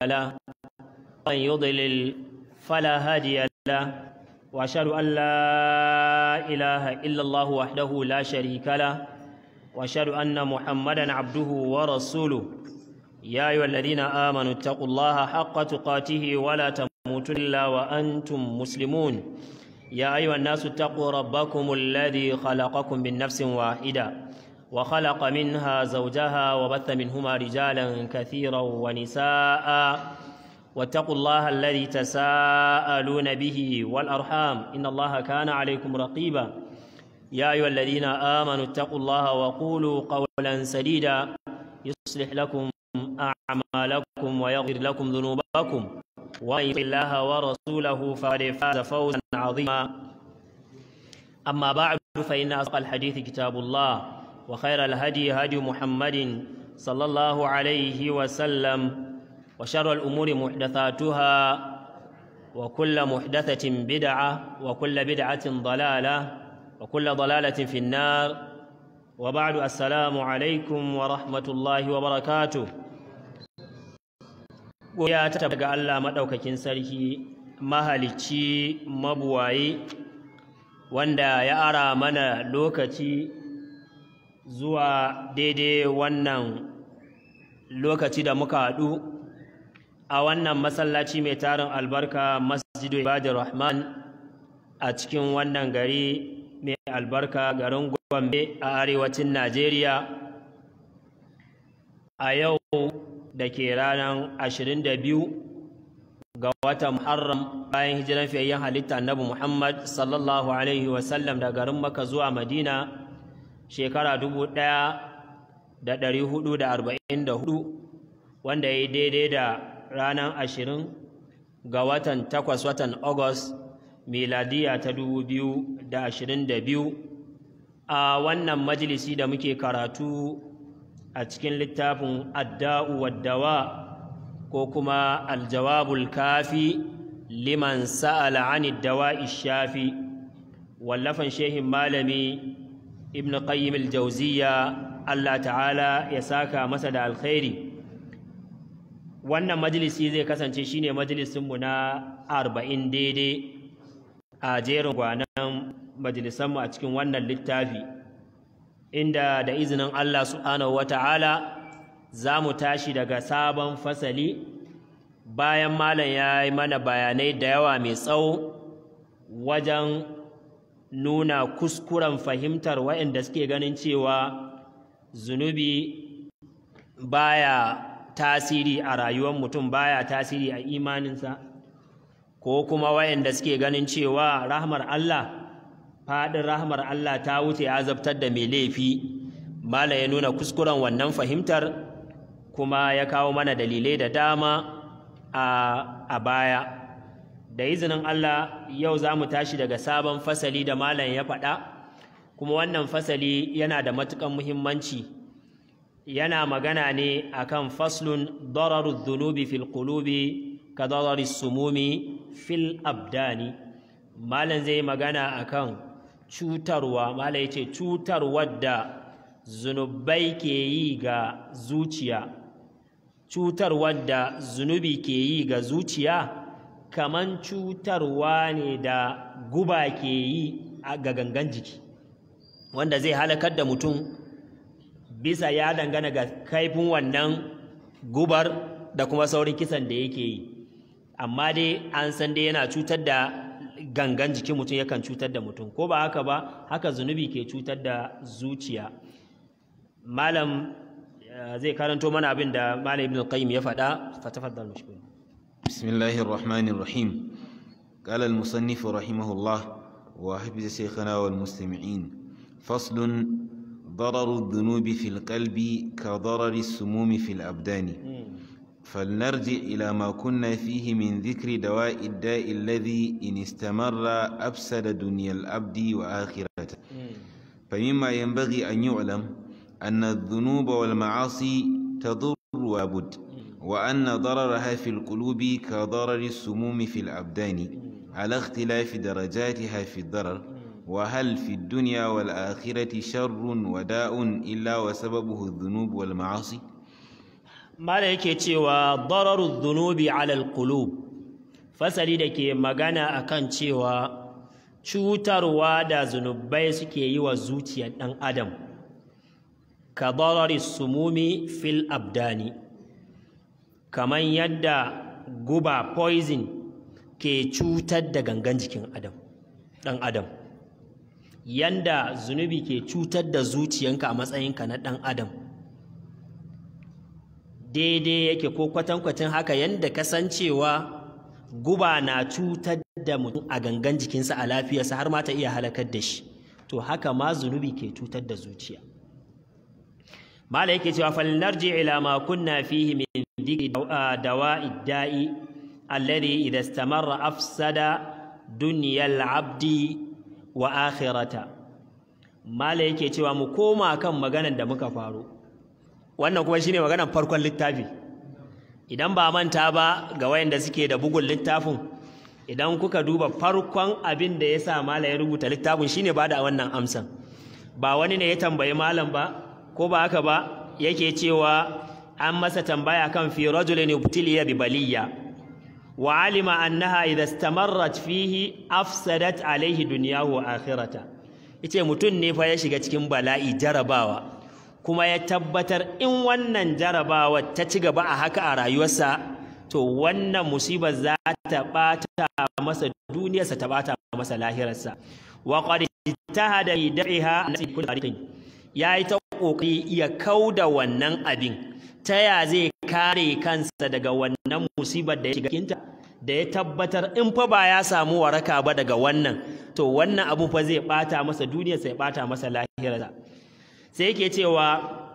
له ومن يضلل فلا هادي له وأشهد أن لا إله إلا الله وحده لا شريك له وأشهد أن محمدا عبده ورسوله يا أيها الذين آمنوا اتقوا الله حق تقاته ولا تموتن إلا وأنتم مسلمون يا أيها الناس اتقوا ربكم الذي خلقكم من نفس واحدة وخلق منها زوجها وبث منهما رجالا كثيرا ونساء واتقوا الله الذي تساءلون به والأرحام إن الله كان عليكم رقيبا يا أيها الذين آمنوا اتقوا الله وقولوا قولا سديدا يصلح لكم أعمالكم ويغفر لكم ذنوبكم ومن يطع الله ورسوله فقد فاز فوزا عظيما أما بعد فإن أصدق الحديث كتاب الله وخير الهدي هدي محمد صلى الله عليه وسلم وشر الأمور محدثاتها وكل محدثة بدعة وكل بدعة ضلالة وكل ضلالة في النار وبعد السلام عليكم ورحمة الله وبركاته ya ta ga Allah maɗaukakin sarki mahalicci mabuwaye wanda ya ara mana lokaci zuwa daidai wannan lokaci da muka haɗu a wannan masallaci mai tarin albarka masjidu ibadur rahman a cikin wannan gari mai albarka garin gombe a arewacin najeriya a yau da ke ranar 22 ga watan Muharram bayan hijiran fiyayyen halitta Annabi Muhammad sallallahu alaihi wasallam da garin Makka zuwa Madina shekara 1444 wanda ya yi daidai da ranar 20 ga watan 8 watan August miladiya ta 2022 a wannan majalisi da muke karatu a cikin littafin adda'u waddawa ko kuma aljawabul kafi liman sa'ala ani dawa'i shafi wallafan shehin malami ibn qayyim aljawziya Allah ta'ala ya saka masa da alkhairi wannan majalisi zai kasance shine majalisinmu na arba'in daidai a jerin gwanan majalisanmu a cikin wannan littafi inda da izinin Allah subhanahu wata'ala za mu tashi daga sabon fasali bayan malam ya yi mana bayanai da yawa mai tsawo wajen nuna kuskuren fahimtar waɗanda suke ganin cewa zunubi baya tasiri a rayuwar mutum baya tasiri a imaninsa ko kuma waɗanda suke ganin cewa rahmar Allah faɗin rahmar Allah ta wuce azabtar da mai laifi mala ya nuna kuskuren wannan fahimtar kuma ya kawo mana dalilai da dama a baya da izinin Allah yau za mu tashi daga sabon fasali da malam ya faɗa kuma wannan fasali yana da matuƙan muhimmanci yana magana ne akan faslun dararu dhunubi fil qulubi ka darari sumumi fil abdani malam zai magana akan cutarwa malam yace cutarwar da zunubai ke yi ga zuciya cutarwar da zunubi ke yi ga zuciya kaman cutarwa ne da guba ke yi ga gangan jiki wanda zai halakar da mutum bisa ya dangana ga kaifin wannan gubar da kuma saurin kisan da yake yi amma dai an san dai yana cutar da gangan jikin mutum yakan cutar da mutum ko ba haka ba haka zunubi ke cutar da zuciya malam zai karanto mana abin da malam ibn qayyim ya faɗa fatafaddal mashkur bismillahir rahmanir rahim قال المصنف رحمه الله وحفظ شيخنا والمستمعين فصل ضرر الذنوب في القلب كضرر السموم في الأبدان فلنرجع إلى ما كنا فيه من ذكر دواء الداء الذي إن استمر أفسد دنيا العبد وآخرته فمما ينبغي أن يعلم أن الذنوب والمعاصي تضر وابد وأن ضررها في القلوب كضرر السموم في الأبدان على اختلاف درجاتها في الضرر وهل في الدنيا والآخرة شر وداء إلا وسببه الذنوب والمعاصي mala yake cewa dararu dhunubi alal qulub fasali da ke magana akan cewa cutarwa da zunubai suke yi wa zuciyar ɗan adam ka darari sumumi fil abdani kamar yadda guba poison ke cutar da gangan jikin adam ɗan adam yanda zunubi ke cutar da zuciyanka a matsayinka na ɗan adam daidai yake ko kwatankwacin haka yanda kasancewa guba na cutar da mutum a gangan jikinsa a lafiyarsa har ma ta iya halakar da shi to haka ma zunubi ke cutar da zuciya mala yake cewa falnarji ila ma kunna fihi min dhikri dawa'i da'i alladhi idha istamarra afsada dunyal abdi wa akhirata mala yake cewa mu koma kan maganar da muka faro wannan kuma shine maganar farkon littafi idan ba manta ba ga wayanda suke da bugun littafin idan kuka duba farkon abin da ya sa malam ya rubuta littafin shine ba da wannan amsan ba wani ne ya tambayi malam ba ko ba haka ba yake cewa an masa tambaya kan fi rajulin ubtiliya bi baliya wa alima annaha idha istamarrat fihi afsadat alaihi dunyahu wa akhirata yace mutum ne fa ya shiga cikin bala'i jarabawa kuma ya tabbatar in wannan jarabawa ta ci gaba a haka a rayuwarsa to wannan musibar za ta ɓata masa duniyarsa ta ɓata masa lahirarsa wa qad ijtahada fi da'iha nasi kulli tariqin yayi ta kokari ya kauda wannan abin ta ya zai kare kansa daga wannan musibar da ya shiga cikinta da ya tabbatar in fa ba ya samu waraka ba daga wannan to wannan abu fa zai ɓata masa duniyarsa ya ɓata masa lahirarsa sai yake cewa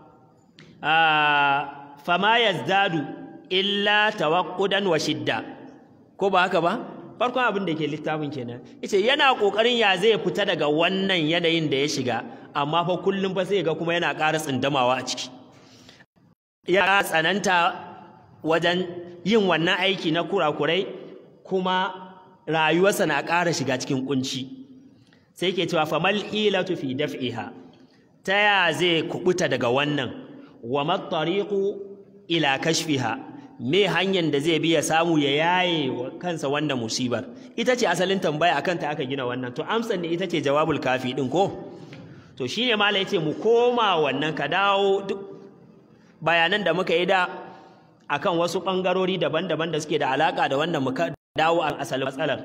fama yazdadu illa tawaqqudan wa shidda ko ba haka ba farkon abin da ke littafin kenan yace yana kokarin ya zai fita daga wannan yanayin da ya shiga amma fa kullum fa sai ga kuma yana ƙara tsindamawa a ciki ya tsananta wajen yin wannan aiki na kurakurai kuma rayuwarsa na ƙara shiga cikin kunci sai ke cewa famal hilatu fi daf'iha ta ya zai kubuta daga wannan wa mattariqu ila kashfiha me hanyar da zai bi ya samu ya yaye wa kansa wannan musibar ita ce asalin tambaya akan ta aka gina wannan to amsar ne ita ce jawabul kafi din ko to shine malai yace mu koma wannan ka dawo duk bayanan da muka yi da akan wasu bangarori daban-daban da suke da alaka da wannan muka dawo a asalin matsalar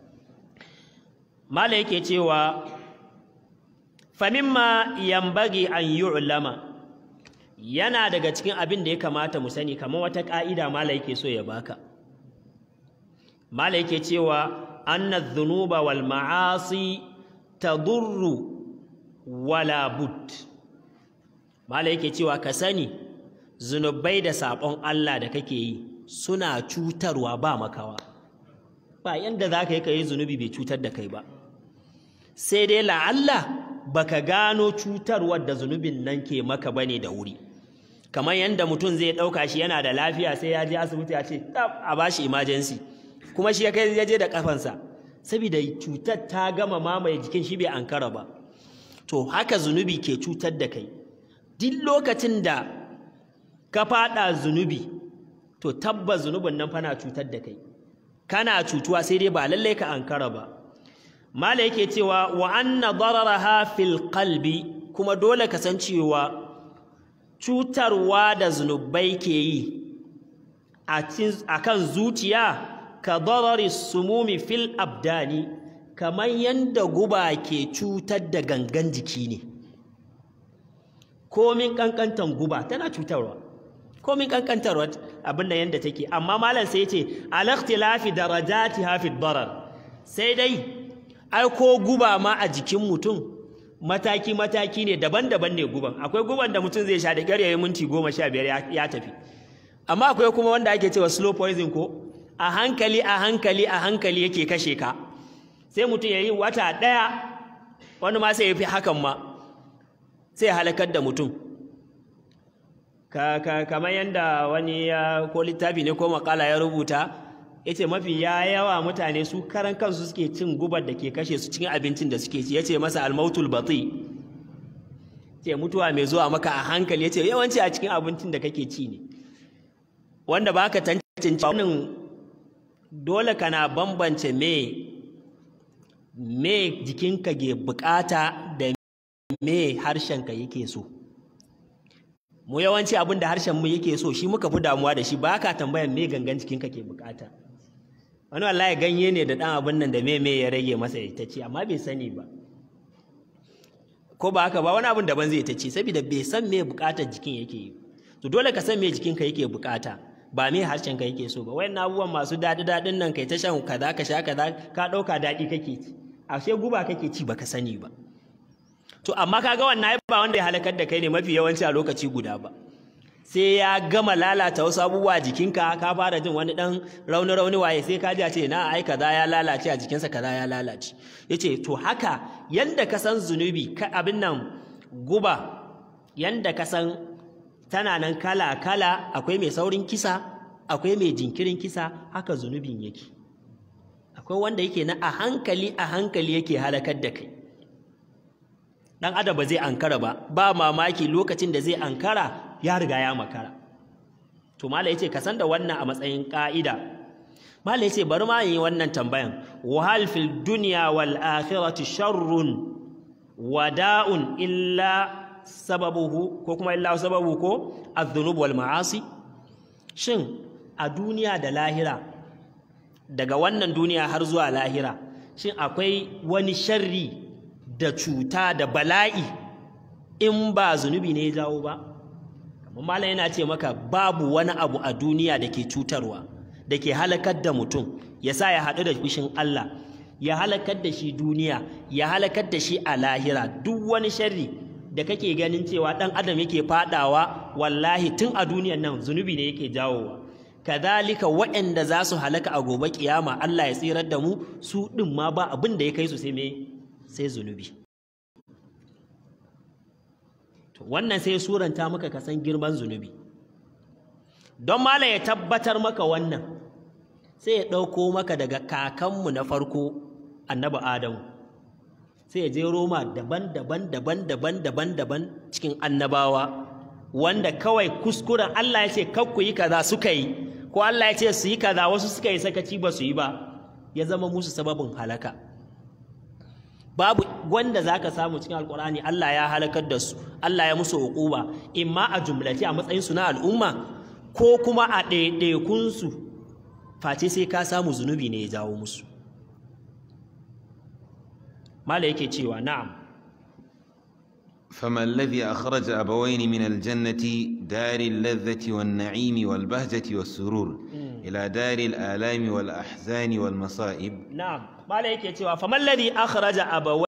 malai yake cewa famimma yambagi an yu'lama yana daga cikin abin da ya kamata mu sani kamar wata ka'ida mala yake so ya baka mala yake cewa anna dhunuba wal ma'asi tadurru wala bud mala yake cewa ka sani zunubai da sabon Allah da kake yi suna cutarwa ba makawa ba yanda za ka yi ka yi zunubi bai cutar da kai ba sai dai la'alla baka gano cutarwar da zunubin nan ke maka bane da wuri kamar yadda mutum zai ɗauka shi yana da lafiya sai ya je asibiti ya ce a bashi emergency kuma shi ya kai ya je da kafansa saboda cutar ta gama mamaye jikin shi bai ankara ba to haka zunubi ke cutar da kai duk lokacin da ka faɗa zunubi to tabbas zunubin nan fana cutar da kai kana cutuwa sai dai ba lallai ka ankara ba mala yake cewa wa anna dararaha fil qalbi kuma dole ka san cewa cutarwa da zunubai ke yi a kan zuciya ka darari sumumi fil abdani kamar yadda guba ke cutar da gangan jiki ne komin kankantan guba tana cutarwa komin kankantarwa abin da yadda take amma malam sai ce alakhtilafi darajati hafi darar sai dai ai ko guba ma a jikin mutum mataki-mataki ne daban-daban ne guban akwai guban da mutum zai sha da ƙyar yayi minti goma sha biyar ya tafi amma akwai kuma wanda ake cewa slow poison ko a hankali a hankali a hankali yake kashe ka sai mutum ya yi wata ɗaya wani ma sai ya fi hakan ma sai ya halakar da mutum kamar yadda wani ya ko littafi ne ko makala ya rubuta yace mafi ya yawa mutane su karan kansu suke cin gubar da ke kashe su cikin abincin da suke ci yace masa almautul bati ce mutuwa mai zuwa maka a hankali yace yawanci a cikin abincin da kake ci ne wanda baka tantance wannan dole kana bambance me me jikinka ke bukata da me harshenka yake so mu yawanci abin da harshen mu yake so shi muka fi damuwa da shi ba ka tambayar me gangan jikinka ke bukata wani wallahi ganye ne da dan abin nan da me me ya rage masa ita ce amma bai sani ba ko ba haka ba wani abin daban zai ta ce saboda bai san me bukatar jikin yake yi to dole ka san me jikinka yake bukata ba me harshen ka yake so ba wayan abubuwan masu daɗi daɗin nan kai ta shan kaza ka sha kaza ka ɗauka daɗi kake ci ashe guba kake ci baka sani ba to amma kaga wannan ba wanda ya halakar da kai ne mafi yawanci a lokaci guda ba sai ya gama lalata wasu abubuwa jikinka ka fara jin wani dan rauni rauni waye sai ka ji a ce na ai kaza ya lalace a jikinsa kaza ya lalace yace to haka yanda ka san zunubi ka abin nan guba yanda ka san tana nan kala kala akwai mai saurin kisa akwai mai jinkirin kisa haka zunubin yake akwai wanda yake na a hankali a hankali yake halakar da kai dan adam ba zai ankara ba ba mamaki lokacin da zai ankara ya riga ya makara to mala yace ka san da wannan a matsayin ka'ida mala yace bari ma yi wannan tambayan wa hal fil dunya wal akhirati sharrun wada'un illa sababuhu ko kuma illa sababu ko adh-dhunub wal ma'asi shin a duniya da lahira daga wannan duniya har zuwa lahira shin akwai wani sharri da cuta da bala'i in ba zunubi ne ya jawo ba kamar malam yana ce maka babu wani abu a duniya da ke cutarwa da ke halakar da mutum ya sa ya haɗu da fushin Allah ya halakar da shi duniya ya halakar da shi a lahira duk wani sharri da kake ganin cewa ɗan adam yake faɗawa wallahi tun a duniyan nan zunubi ne yake jawowa kadhalika waɗanda za su halaka a gobe kiyama Allah ya tsirar da mu su ɗin ma ba abin da ya kai su sai me sai zunubi wannan sai suranta maka ka san girman zunubi don mala ya tabbatar maka wannan sai ya ɗauko maka daga kakanmu na farko annabi adamu sai ya je roma daban-daban daban-daban daban-daban cikin annabawa wanda kawai kuskuren Allah ya ce ku yi kaza suka yi ko Allah ya ce su yi kaza wasu suka yi sakaci ba su yi ba ya zama musu sababin halaka babu wanda zaka samu cikin alkur'ani Allah ya halakar da su Allah ya musu uquba imma a jumlace a matsayin su na al'umma ko kuma a ɗaiɗaikun su face sai ka samu zunubi ne ya jawo musu mala yake cewa na'am فما الذي أخرج أبوين من الجنة دار اللذة والنعيم والبهجة والسرور إلى دار الآلام والأحزان والمصائب نعم ما لا يكي فما الذي أخرج أبوين